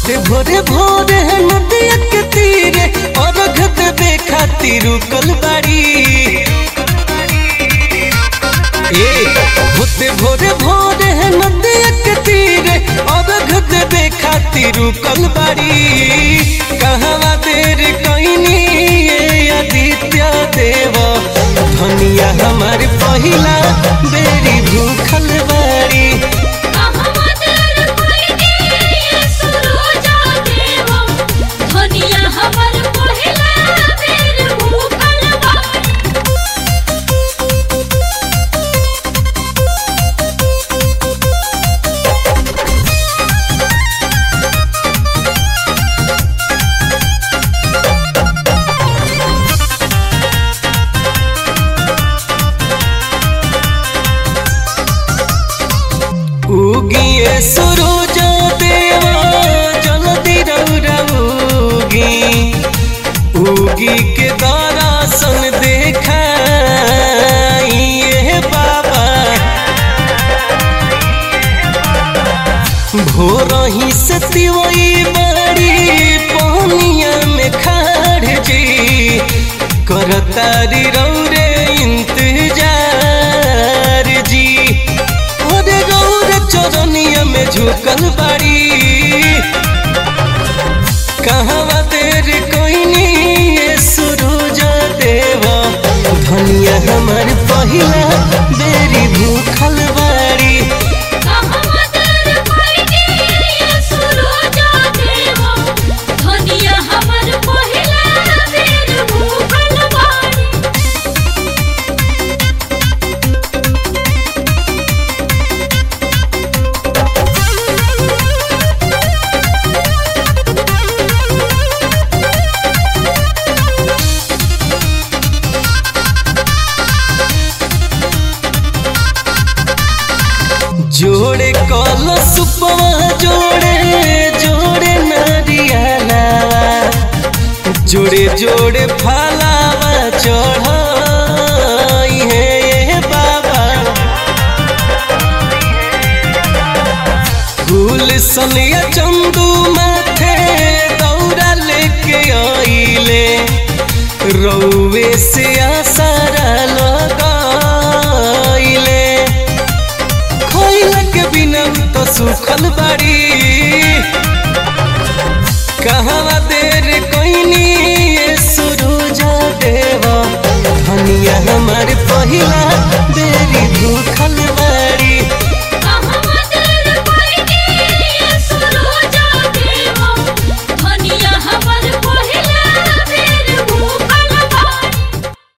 होते भोरे भोरे नदिया के तीरे और देवे खातिर रुकल बाड़ी ए होते भोरे भोरे नदिया के तीरे और देवे खातिर रुकल बाड़ी कहवा देर कइनी ये आदित्य देव धनिया हमार पहिला बेरी भूखल बाड़ी कहवा देर कइनी ये सुरोजा देव धनिया हमर पहिला बेर भूखल बाड़ी उगिए सुरुज देवा जल्दी रौरा उगी उगी के दर्शन देखाइए बाबा भोर ही से तिवई बड़ी पानिया में खाड़ जी करतारी रौरे इंतजार जी अरे रौरे चरनिया में झुकल बाड़ी कहवा देर कोइनी ये सुरुज देवा धनिया हमार पहिला बेरी भूखल बाड़ी कहवा देर कइनी ये सुरोजा देव धनिया हमर पहिला बेर भूखल बाड़ी जोड़े कल सुपवा जोड़े जोड़े नारियला जोड़े जोड़े फलावा चढ़ाई है ये बाबा फूल सनिया चंदू माथे दौड़ा लेके आइले रौवे से आसारा लगाइले खोइला के बिना तो सुखल बाड़ी कहवा देर कोइनी ये सुरुजा देवा धनिया हमार पहिला